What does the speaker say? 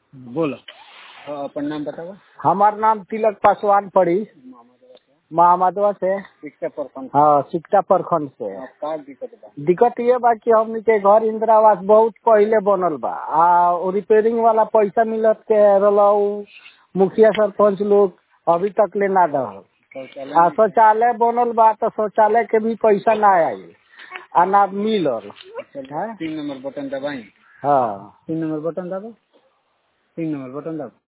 बोलो हाँ, अपन नाम बताओ हमार नाम तिलक पासवान पड़ी मोहम्मदवा से शिक्षा प्रखंड हाँ सिकटा प्रखंड से हाँ, का दिक्कत बा दिक्कत ये बा कि हमनी के घर इंदिरा आवास बहुत पहले बनल बा आ उ रिपेयरिंग वाला पैसा मिलत के रहला उ मुखिया सरपंच लोग अभी तक ले ना दहल शौचालय आ शौचालय बनल बा तो शौचालय के भी पैसा ना आई आ ना मिलल चल, तीन नंबर बटन दबाई हाँ तीन नंबर बटन दबो तीन नंबर बटन दबो